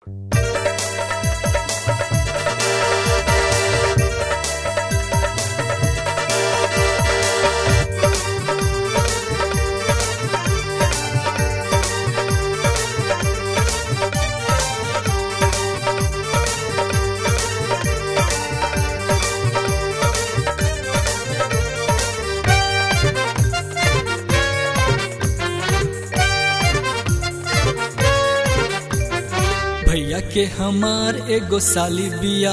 भैया के हमार एगो साली बिया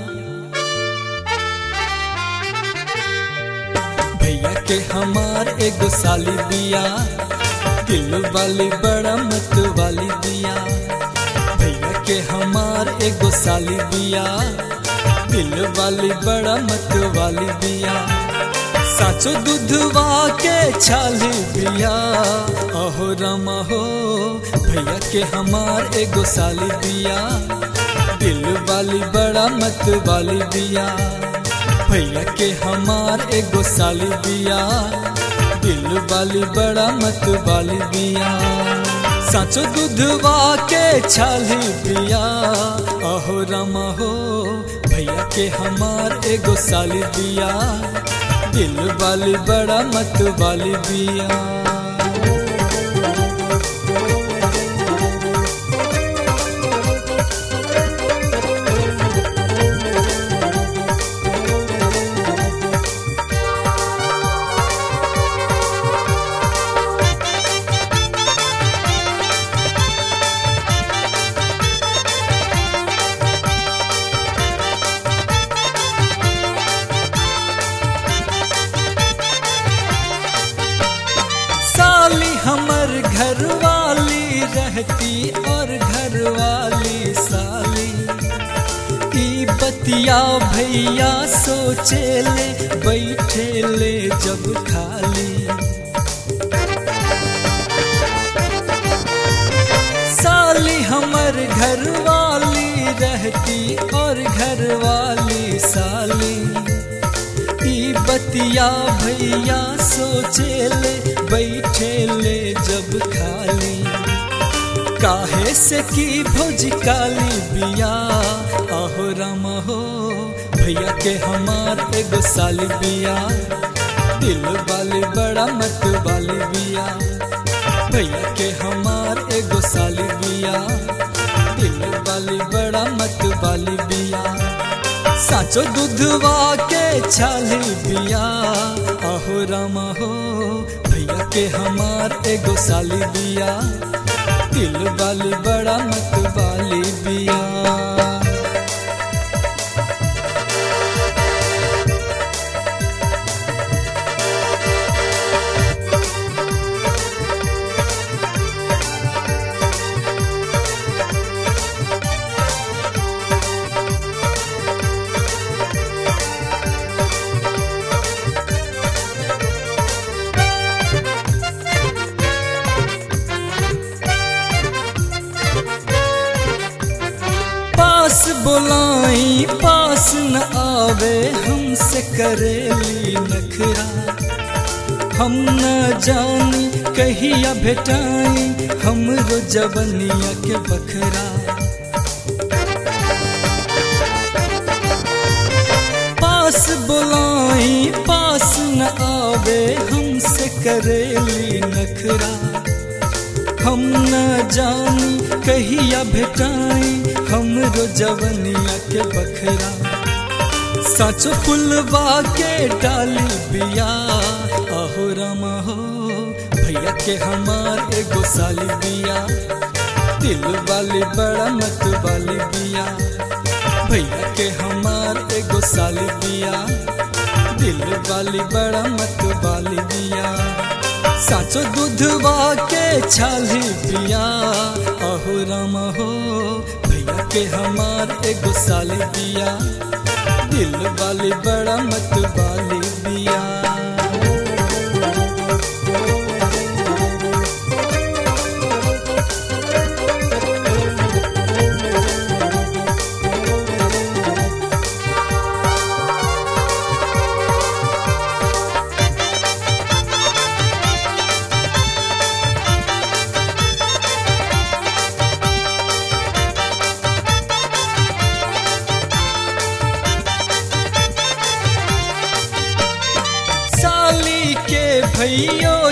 भैया के हमार एगो साली बिया दिल वाली बड़ा मत वाली बिया भैया के हमार एगो साली बिया दिल वाली बड़ा मत वाली बिया साचो दूधवा के छाली बिया अहो रमा हो भैया के हमार एगो साली बिया दिल वाली बड़ा मत वाली बिया भैया के हमार एगो साली बिया दिल वाली बड़ा मत वाली बिया साचो दूधवा के छाली बिया अहो रमा हो भैया के हमार एगो साली बिया दिल वाली बड़ा मत वाली बिया साली हमर घर वाली रहती और घर वाली साली ई बतिया भैया सोचे ले बैठे ले जब खाली साली हमर घर वाली रहती और घर वाली साली ई बतिया भैया सोचे ले बैठे ले जब खाली काहे से की भोज काली बिया आहो राम हो भैया के हमार एगो साली बिया दिल वाली बड़ा मत वाली बिया भैया के हमार एगो साली बिया दिल वाली बड़ा मत वाली बिया साचो दूधवा के छाली बिया अहो रामा हो भैया के हमार एगो साली बिया दिल वाली बड़ा मत वाली बिया पास बुलाई पास न आवे हमसे करेली नखरा हम न जानी कहिया भेटाई हमरो जवनिया के बखरा पास बुलाई पास न आवे हमसे करेली नखरा हम न जानी कहिया भेटाई हमरो जवनिया के बखरा साचो फुलवा के डाली बिया आहो रामा हो भैया के हमार एगो साली बिया दिल वाली बड़ा मत वाली बिया भैया के हमार एगो साली बिया दिल वाली बड़ा मत वाली बिया साचो दूधवा के छाली पिया अहो राम हो भैया के हमार एगो साली बिया दिल वाली बड़ा मत वाली बिया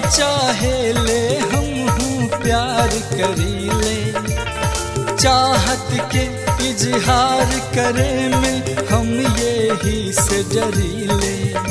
चाहे ले हम हूँ प्यार करी ले चाहत के इजहार करे में हम यही से डरी ले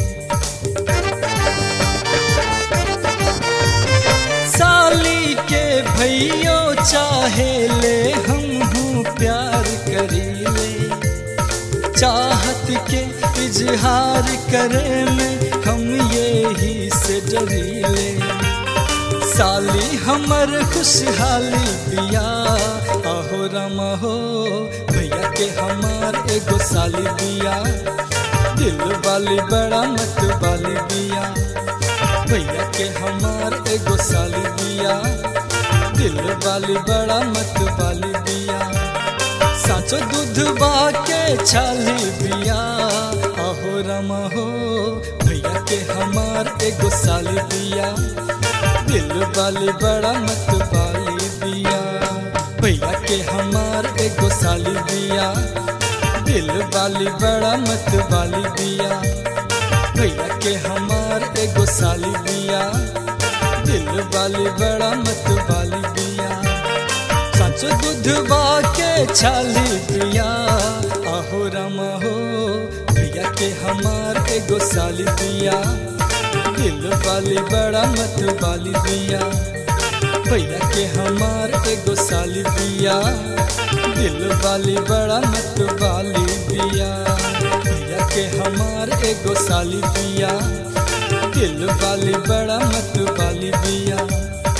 साली के भैयो चाहे ले हम हूँ प्यार करी ले चाहत के इजहार करे में हम यही से डरी ले साली हमर खुशहाली बिया आहो रमा हो भैया के हमार एगो साली बिया दिल वाली बड़ा मत वाली बिया भैया के हमार एगो साली बिया दिल वाली बड़ा मत वाली बिया साचो दूधवा के छाली बिया आहो रमा हो भैया के हमार एगो साली बिया दिल वाली बड़ा मत वाली बिया भैया के हमार एगो साली बिया दिल वाली बड़ा मत वाली बिया भैया के हमार एगो साली बिया दिल वाली बड़ा मत वाली बिया सच दूधवा के छाली बिया आहो रमा हो भैया के हमार एगो साली बिया दिल वाली बड़ा मत वाली बिया भैया के हमार एगो साली बिया दिल वाली बड़ा मत वाली बिया भैया के हमार एगो साली बिया दिल वाली बड़ा मत वाली बिया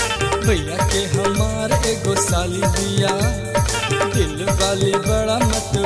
भैया के हमार एगो साली बिया दिल वाली बड़ा मत